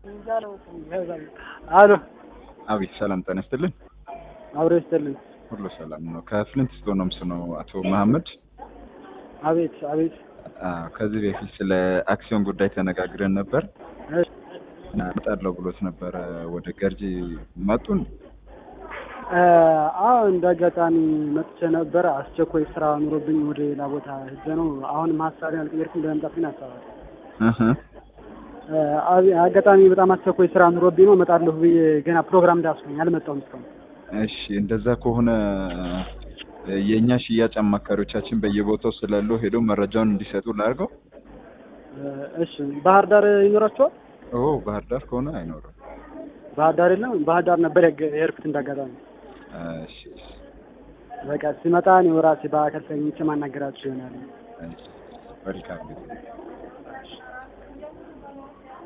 አሎ አቤት ሰላም ጤና ይስጥልን። አብሮ ይስጥልኝ። ሁሉ ሰላም ነው። ከፍሊንት ስቶን ነው የምስነው አቶ መሐመድ። አቤት አቤት። አዎ፣ ከዚህ በፊት ስለ አክሲዮን ጉዳይ ተነጋግረን ነበር እሺ፣ እና እመጣለሁ ብሎት ነበረ። ወደ ገርጂ መጡን። እ አዎ እንደ አጋጣሚ መጥቼ ነበረ። አስቸኳይ ስራ ኑሮብኝ ወደ ሌላ ቦታ ሄጄ ነው። አሁንም ሀሳቤን አልቀየርኩም። ለመምጣት ግን አስባለሁ። እህ እ አብ- አጋጣሚ በጣም አስቸኳይ ስራ ኑሮብኝ ነው። እመጣለሁ ብዬ ገና ፕሮግራም እንዳስኩኝ አልመጣሁም እስካሁን። እሺ፣ እንደዛ ከሆነ የእኛ ሽያጭ አማካሪዎቻችን በየቦታው ስላሉ ሄደው መረጃውን እንዲሰጡ ላድርገው። እ እሺ ባህር ዳር ይኖራቸዋል? ኦ ባህር ዳር ከሆነ አይኖርም። ባህር ዳር የለም። ባህር ዳር ነበር የገ- የሄድኩት እንዳጋጣሚ። እሺ፣ እሺ፣ በቃ ሲመጣ እኔ ራሴ በአካል ተገኝቼ ማናገራችሁ ይሆናል። እሺ። መልካም ጊዜ